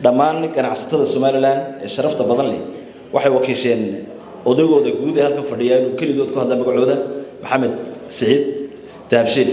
dhammaan ganacsatada somalilan ee sharafta badan leh waxay wakiisheen odagooda guud ee halkan fadhiya inuu kelidood ku hadla magacooda maxamed siciid dahabshiil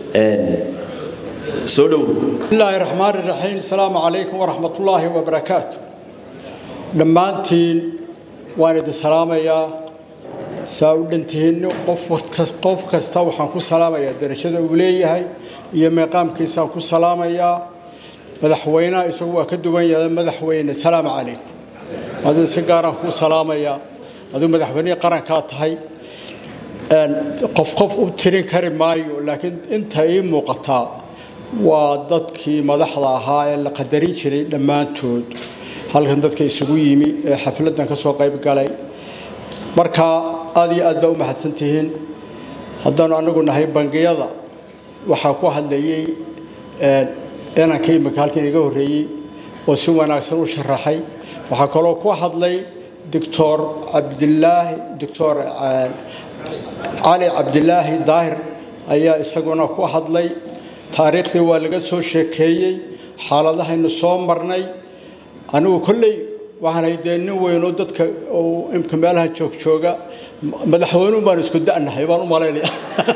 soo dhow bismillaahi raxmaani raxiim asalaamu calaykum waraxmatullaahi wabarakaatu dhammaantiin waan idin salaamayaa saa u dhantihiin qof kasta waxaan ku salaamayaa darajada uu leeyahay iyo meeqaamkiisaan ku salaamayaa madaxweynaha isagu waa ka duwan yahay madaxweyne salaamu calaykum adin si gaaraan kuu salaamayaa adigu madaxweynihii qarankaa tahay qof qof u tirin kari maayo laakiin inta ii muuqataa waa dadkii madaxda ahaa ee la qadarin jiray dhammaantood halkan dadka isugu yimi ee xafladdan ka soo qayb galay marka aad iyo aad baa u mahadsan tihiin haddaanu anagu nahay bangiyada waxaa ku hadlayey inanka imika halkan iga horreeyey oo si wanaagsan u sharaxay waxaa kaloo ku hadlay doctor cabdilaahi doctor cali cabdilaahi daahir ayaa isaguna ku hadlay taariikhdii waa laga soo sheekeeyey xaaladahaynu soo marnay anigu kolley waxaanay dee nin weynoo dadka imka meelaha joogjooga madaxweynuhu baan isku da'nahay baan u malaynaya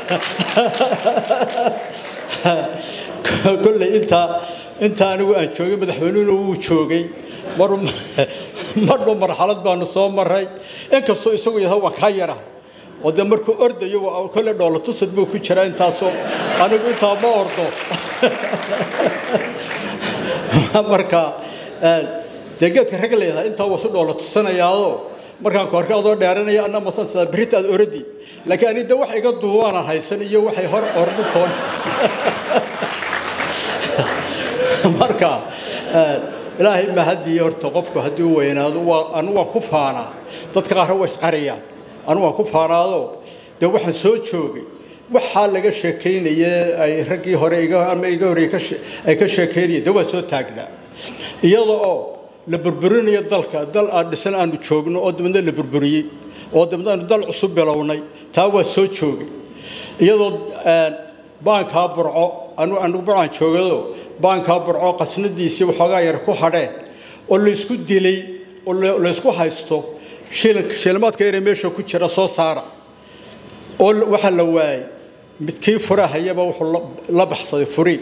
kolley intaa intaa anigu aan joogay madaxweynuhuna wuu joogay marba marxalad baanu soo maray inkastoo isagu yahay waan kaa yara oo dee markuu ordayo kolle dhoola tusad buu ku jiraa intaasoo anigu intaa ma ordo marka dee geedka rag leedahay intaa waa su dhoola tusanayaadoo markaan ku arkay adoo dheeranaya anna masan sidaa berita aad oradi laakiin ani de wax iga duubaanan haysan iyo waxay hor ordu toon marka ilaahay mahadii horta qofku haddii u weynaado waa anu waan ku faanaa dadka qaarna waa isqarayaan anu waan ku faanaado dee waxaan soo joogay waxaa laga sheekaynaye ay raggii hore ama iga horey ay ka sheekaynayeen dee waa soo taagnaa iyada oo la burburinayo dalka dal aan dhisan aanu joogno oo dabadna la burburiyey oo dabadna aanu dal cusub bilownay taa waa soo joogay iyadoo baankaa burco anu anigu burcaan joogado baankaa burco qasnadiisii waxoogaa yar ku hadheen oo laysku dilay oo laysku haysto shilimaadka yare meesha ku jira soo saara oo waxaa la waayey midkii furahayaba wuxuu la baxsaday furi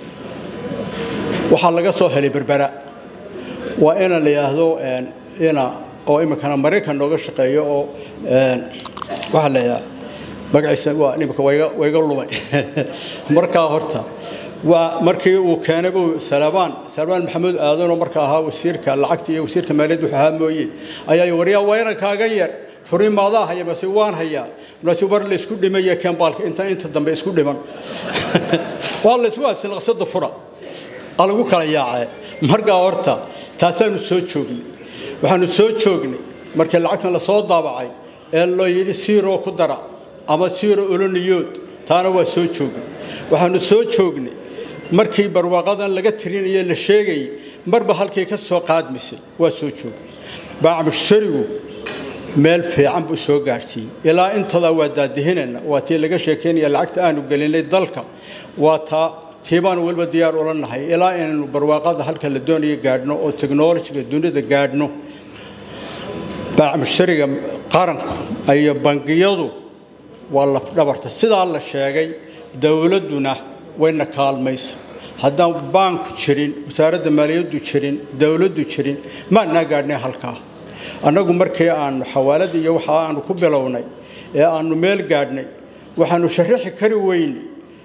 waxaa laga soo helay berbera waa ina la yidhaahdo ina oo iminkana maraykan nooga shaqeeyo oo waxaa la yidhaha magaciisa waa imika wayga lumay markaa horta waa markii uu keenay buu salabaan salabaan maxamuud aadanoo marka ahaa wasiirka lacagta iyo wasiirka maaliyadda wuxuu ahaa mooye ayaa waryaa waa inan kaaga yar furiin maadaa haya mase waan hayaa markaasi war la isku dhimaya kembaalka inta inta dambe isku dhiman waa la isku haasin qasada fura aa lagu kala yaacee markaa horta taasaanu soo joognay waxaanu soo joognay markii lacagtan lasoo daabacay ee loo yidhi siiroo ku dara ama siiro oloniyood taana waa soo joognay waxaanu soo joognay markii barwaaqadan laga tirinaya la sheegayay marba halkii ka soo qaadmisay waa soo joognay baacmushsarigu meel fiican buu soo gaadhsiiyey ilaa intadaa waa daadihinayna waa tii laga sheekaynaya lacagta aanu gelinay dalka waa taa tii baanu weliba diyaar ula nahay ilaa inaynu barwaaqada halka la doonayo gaadhno oo teknolojiga dunida gaadhno baacmushsariga qaranku iyo bangiyadu waa lafdhabarta sidaa la sheegay dowladduna wayna kaalmaysa haddaan baanku jirin wasaaradda maaliyaddu jirin dowladdu jirin maannaa gaadhnay halkaa annagu markii aanu xawaalada iyo waxa aanu ku bilownay ee aanu meel gaadhnay waxaanu sharaxi kari weyne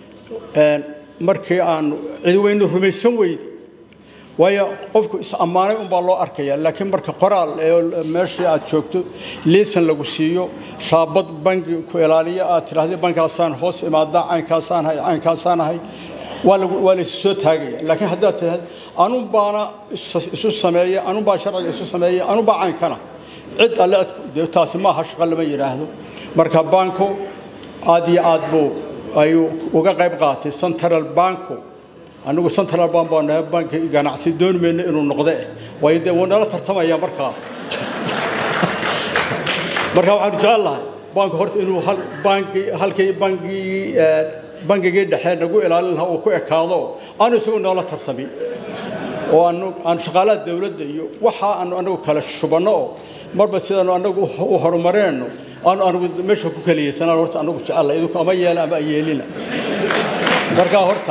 markii aanu cid weynu rumaysan weyde waayo qofku is-ammaanay unbaa loo arkaya laakiin marka qoraal ee meeshii aad joogto liisan lagu siiyo shaabad bangi ku ilaaliya aad tidhahdee bankaasaan hoos imaadaa caynkaasaan hay caynkaasaan ahay waa lagu waa laysu soo taagaya laakiin haddaad tidhahda anun baana isu sameeya anun baa sharciga isu sameeya anun baa caynkana cid alle dee taasi maaha shaqo lama yidhaahdo marka banku aad iyo aad buu ayuu uga qayb qaatay central banku anigu central bank baa nahay banki ganacsi doon mayno inuu noqde waayo dee wuu nala tartamaya markaa marka waxaanu jecel lahay banku horta inuu banki halkii bankii bangigii dhexe nagu ilaalin lahaa uu ku ekaado aanu isagu noola tartamin oo aanu aanu shaqaalaha dawladda iyo waxa aanu anagu kala shubanno oo marba sidaanu anagu u horumareenno aanu anagu meesha ku kaliyeysanaan horta anagu jecella idinku ama yeela ama yeelina markaa horta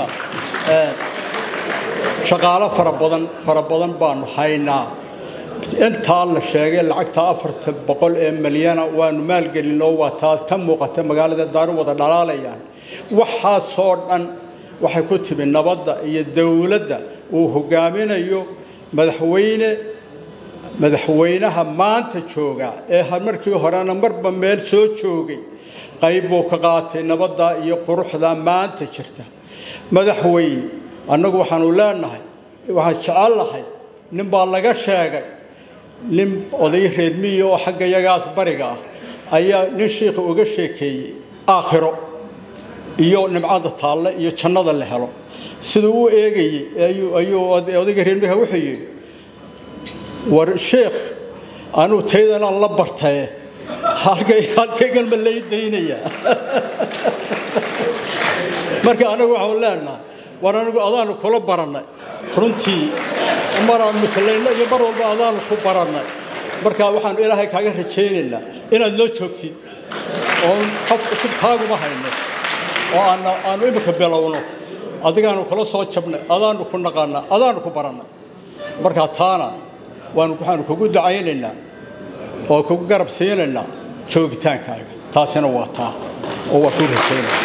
shaqaalo fara badan fara badan baanu haynaa intaa la sheegay lacagta afarta boqol ee milyana waanu maalgelinoo waa taa ka muuqata magaalada daaru wada dhalaalayaan waxaasoo dhan waxay ku timi nabadda iyo dawladda uu hogaaminayo madaxweyne madaxweynaha maanta jooga ee markii horena marba meel soo joogay qayb buu ka qaatay nabadda iyo quruxda maanta jirta madaxweyne annagu waxaanu leenahay waxaan jecellahay nin baa laga sheegay nin oday reer miyi oo xagga yagaas bariga ah ayaa nin shiikha uga sheekeeyey aakhiro iyo nimcada taalle iyo jannada la helo siduu u eegayey ayuu ayuu odayga reer miyiga wuxuu yidhi war sheekh anuu taydanaan la bartaye halkay halkaygan ma lay daynayaa marka anagu waxaan leenahay war anigu adaanu kula barannay runtii maraan muslayno iyo mar walba adaanu ku barannay marka waxaanu ilaahay kaaga rajaynaynaa inaad noo joogtid oo qof cusub taaguma hayno oo aana aanu imika bilowno adigaanu kula soo jabnay adaanu ku naqaanaa adaanu ku barannay marka taana waanu waxaanu kugu dacaynaynaa oo kugu garab siinaynaa joogitaankaaga taasina waa taa oo waa ku rajaynaya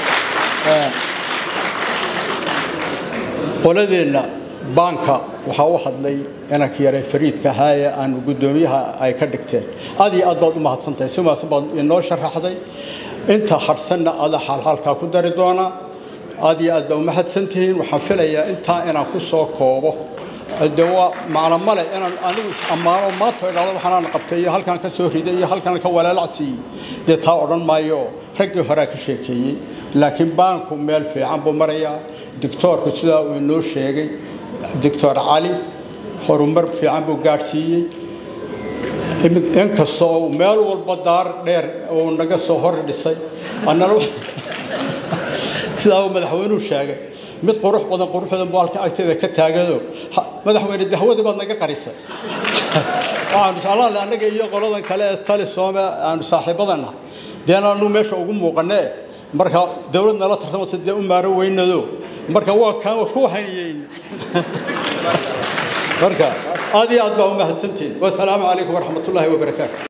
qoladeenna baanka waxaa u hadlay inankii yare fariidka ahaaye aanu guddoomiyaha ay ka dhigteen aad iyo aad baad u mahadsantahay si maasan baad inoo sharaxday inta hadhsanna ada xaalxaalkaa ku dari doonaa aad iyo aad baa u mahadsantihiin waxaan filayaa intaa inaan ku soo koobo de waa macno male inaan anigu is ammaano maanta idhahdo waxaanaan qabtay iyo halkaan ka soo riday iyo halkaan ka walaalac siiyey dee taa odhan maayo oo raggii horea ka sheekeeyey laakiin baanku meel fiican buu marayaa doctoorku sidaa uu inoo sheegay doctor cali horumar fiican buu gaadhsiiyey inkastoo uu meel walba daar dheer uu naga soo hor dhisay annana sidaa uu madaxweynuhu sheegay mid qurux badan quruxdan buu halka agteeda ka taagado madaxweyne dahwadii baad naga qarisay waxaanu jeclaan lahay annaga iyo qoladan kale ee tali soome aanu saaxiibadana dee aanu meesha ugu muuqanee marka dawlad nala tartamasa dee u maaro weynado marka waa kaan waa ku haniyeyn marka aad iyo aad baa u mahadsantihin wasalaamu calaykum waraxmat ullaahi wabarakaatu